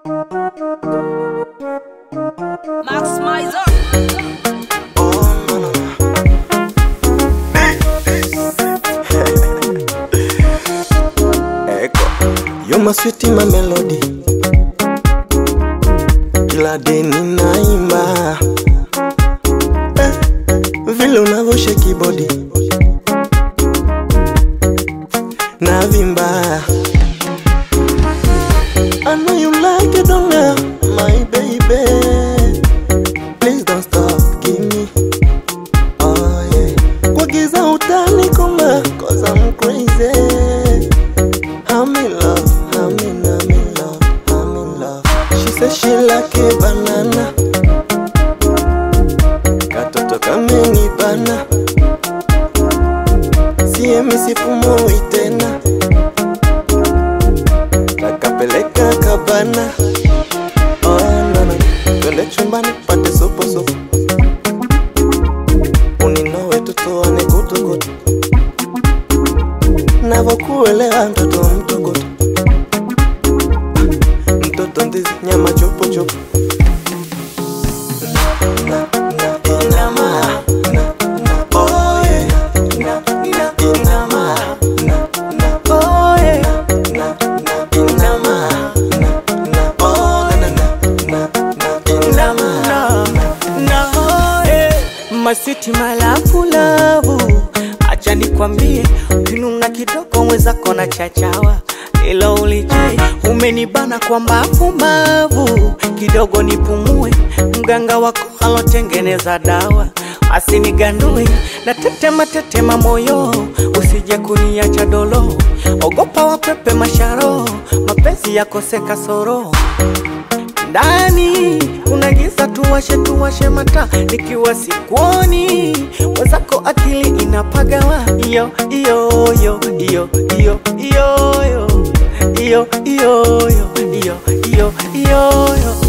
Max Mizer. Oh, no, no, no. Eko, you're my sweet my melody. Kila day ninaimba eh, vile unavyosheki body navimba. I know you like it, don't know, my baby. Please don't stop, give me Oh yeah. Kwa giza utanikoma Cause I'm crazy I'm in love, I'm in, I'm in love, I'm in love She says she like a banana Katoto kamenibana Siemi sipumui tena Takapeleka kabana Oh no no Twende chumbani pate sopo sopo uninowe tutoane kutukutu navokuelewa mtoto mtukutu mtoto ndizi nyama chupuchupu Na, na, inama, na, na, oh yeah. Na, na, inama, na, na, oh yeah. Na, na, inama, na, na, oh, na, na, na, na, inama, na eh, masiti malafu lavu, acha nikwambie, ukinuna kidogo mwenzako na chachawa ilo ulijui, umenibana kwa mbavu mbavu, kidogo nipumue, mganga wako alotengeneza dawa asinigandue na tetema tetema moyo, usije kuniacha dolo, ogopa wapepe masharo, mapenzi yakose kasoro ndani kuna giza, tuwashe tuwashe mata, nikiwa sikuoni mwenzako akili inapagawa. Iyo iyo yo iyo iyo iyo yo iyo iyo yo iyo iyo iyo yo